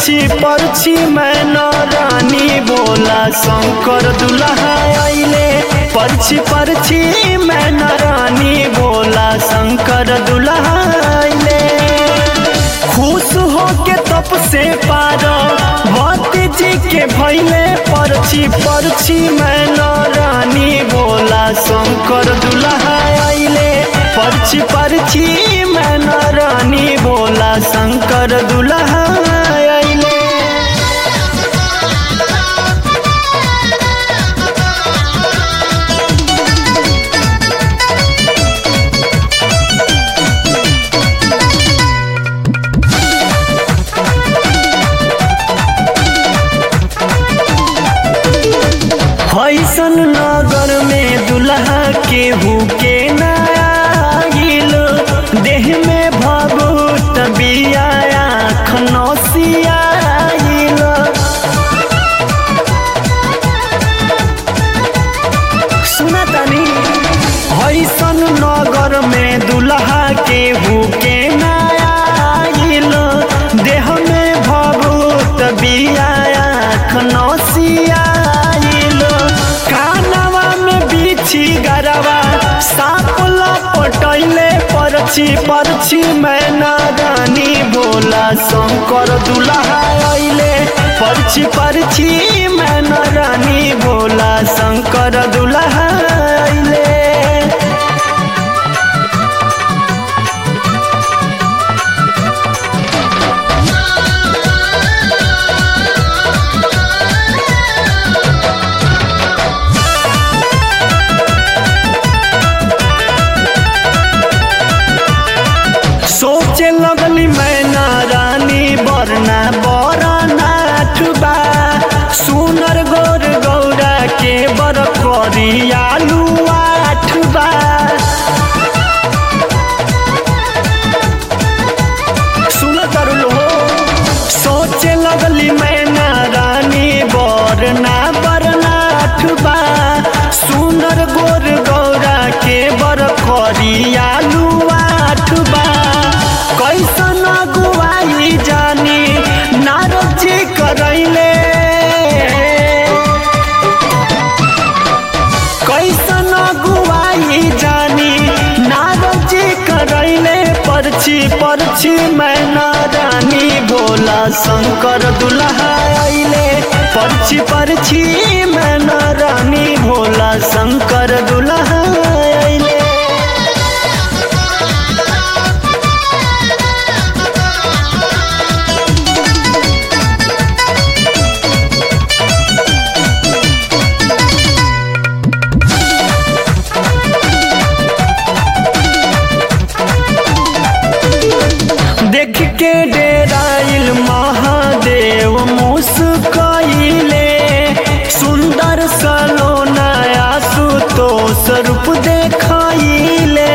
परछी परछी मैं न रानी बोला शंकर दुल्हा अइले परछी परछी मैं न रानी बोला शंकर दुल्हा अइले खुश हो के तप से पार भक्ति जी के भैले परछी परछी मैं न रानी बोला शंकर दुल्हा अइले परछी परछी मैं न रानी बोला शंकर दुल्हा अइले हैसन नगर में दुल्हा केहू के नागिल देह में भभूत बिया आँख नौसियाइल सुना तनी हैसन नगर में दुल्हा केहू के नागिल देह में भभूत बिया आँख नौसियाइल कानवा में बिछी गरवा साप लपटैले परछी परछी मैना रानी बोला शंकर दुल्हा अइले परछी परछी मैना रानी बोला शंकर दुल्हा अइले सोचे लगली मैना रानी बरना बरना ठुबा सुनर गोर गौरा के बर करियालू आठबा सुन तरुल हो सोचे लगली मैना रानी बरना बरना ठुबा सुनर गोर गौरा के बर करियालू आठबा कैसन गुवाई जानी नारद जी करैले कैसन गुवाई जानी नारद जी करैले परछी परछी मैना रानी भोला शंकर दुल्हा अइले परछी परछी मैना रानी भोला शंकर दुल्हा अइले देख के डेराइल महादेव मुस्कइले सुंदर सलोना आशुतोष रूप देखइले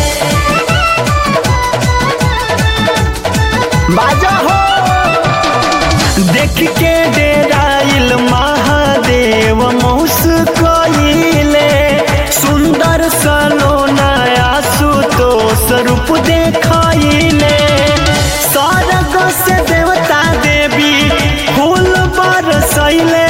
बाजा हो देख के डेराइल महादेव मुस्कइले सुंदर सलोना आशुतोष रूप देखइले स्वर्ग से देवता देवी फूल बरसैले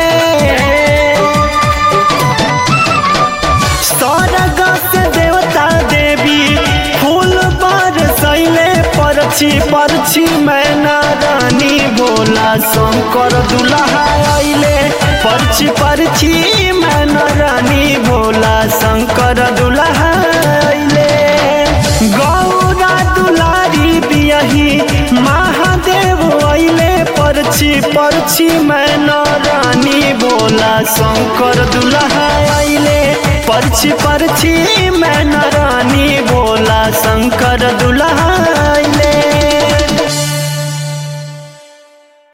स्वर्ग से देवता देवी फूल बरसैले परछी परछी मैना रानी बोला शंकर दुल्हा अइले परछी परछी मैना रानी भोला शंकर दुल्हा अइले गौरा दुलारी बियही महादेव अइले परछी परछी मैना रानी बोला शंकर दुल्हा अइले परछी परछी